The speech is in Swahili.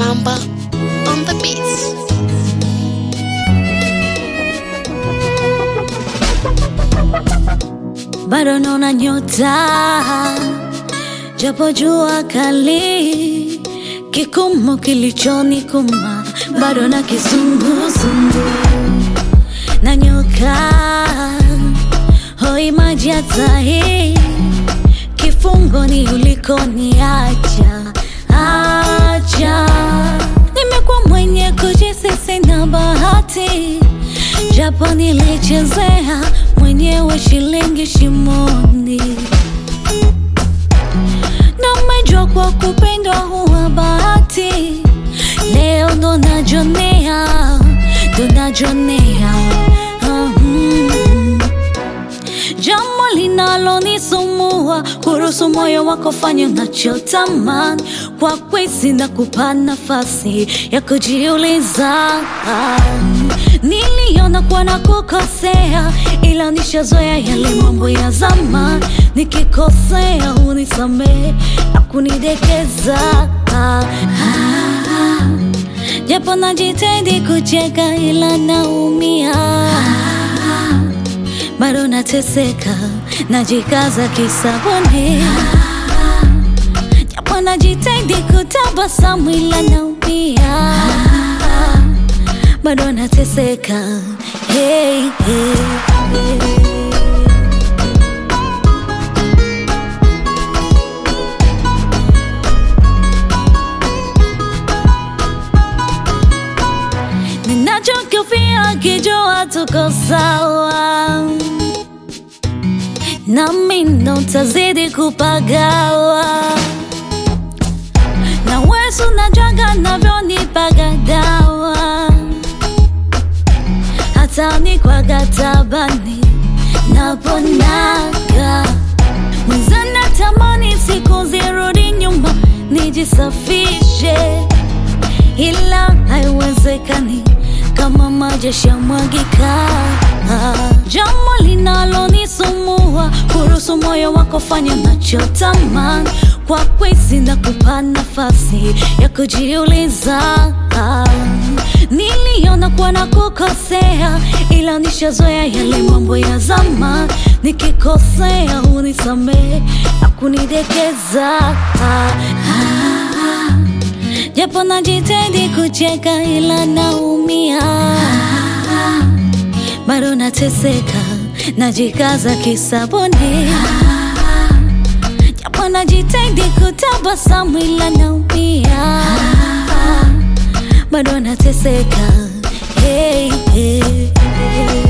Mamba on the beats. bado naona nyota, japo jua kali, kikumu kilichonikuma bado na kizunguzungu na nyoka hoi maji ya tahi, kifungoni ulikoniacha acha, nimekuwa mwenye kujisisi na bahati japo nilichezea mwenyewe shilingi shimoni, na umejua kwa kupendwa huwa bahati. Leo ndo najonea, ndo najonea mm. Jambo linalonisumbua kuruhusu moyo wako fanya unachotamani, kwa kwezi na kupa nafasi ya kujiuliza. Niliona kuwa na kukosea, ila nishazoea yale mambo ya zamani. Nikikosea unisamehe na kunidekeza ah, ah. Japo najitahidi kucheka ila naumia bado nateseka, najikaza kisabuni, japo najitahidi kutabasamu ila naumia, bado nateseka. Hey, hey, hey. Ninachokifia kijua tuko sawa, nami ndo tazidi kupagawa na wesu najaga navyonipaga dawa, hata nikwaga tabani naponaga mwenzana, tamani siku zirudi nyuma nijisafishe ila haiwezekani kama maji yashamwagika. Jambo linalonisumbua kuruhusu moyo wako fanya unachotamani, kwa kwezi na kupa nafasi ya kujiuliza. Niliona kuwa na kukosea, ila nishazoea yale mambo ya zamani. Nikikosea unisamehe na kunidekeza ah, ah. Japo najitahidi kucheka ila naumia, bado nateseka, najikaza kisabuni, japo najitahidi kutabasamu ila naumia, bado nateseka. Hey, hey, hey.